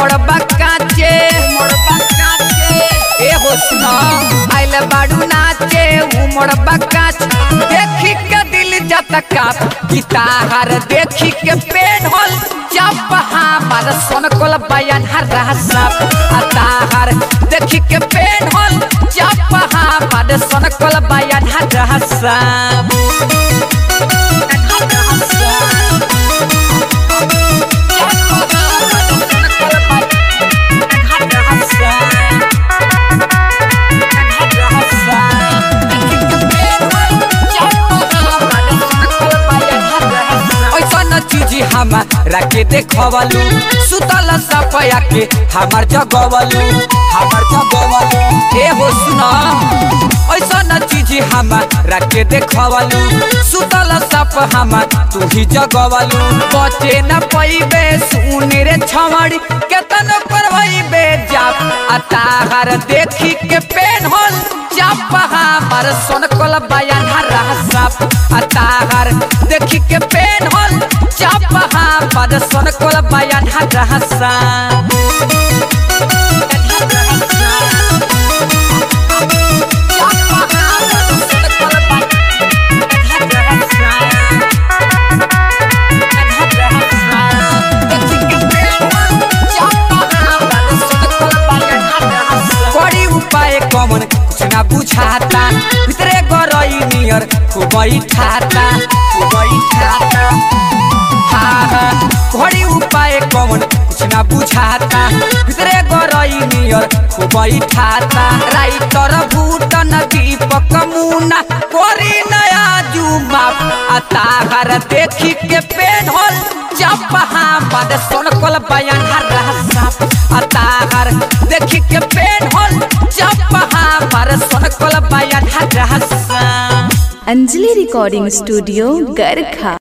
उमड़बा काचे ए हो सुना आइल बाड़ू नाचे उमड़बा काच देखी के दिल जाता काप गिटार देखी के पेन होल जब हमार सोन कोल बयान हर साप अताहर देखी के पेन होल जब हमार सोन कोल बयान हर साप ऐसन चीज हमारा के देखवलू सुतल सपया के हमार जगवलू हमार जगवलू ए हो सुना ऐसन चीज हमारा के देखवलू सुतल सप हमार तू ही जगवलू बचे न पैबे सुन रे छमड़ी केतन करवैबे जाप अताहर देखी के पेन होल चाप हमार सोन कोल बयान हर साप अताहर देखी के पेन होल चाप हमार सोन कोल बयान हर साप कड़ी उपाय कमन कुछ ना बुझाता भितरे गरई नियर खूब ठाता खूब ठाता हाँ हाँ घड़ी उपाय कमन कुछ ना बुझाता भितरे गरई नियर खूब ठाता राइटर भूटन दीपक मुना करी नया जुमा अताहर देखी के पेन होल जब हमार सोन कोल बयान हर साप अताहर देखी के पेन होल जब हमार सोन कोल बयान हर साप अंजलि रिकॉर्डिंग स्टूडियो गरखा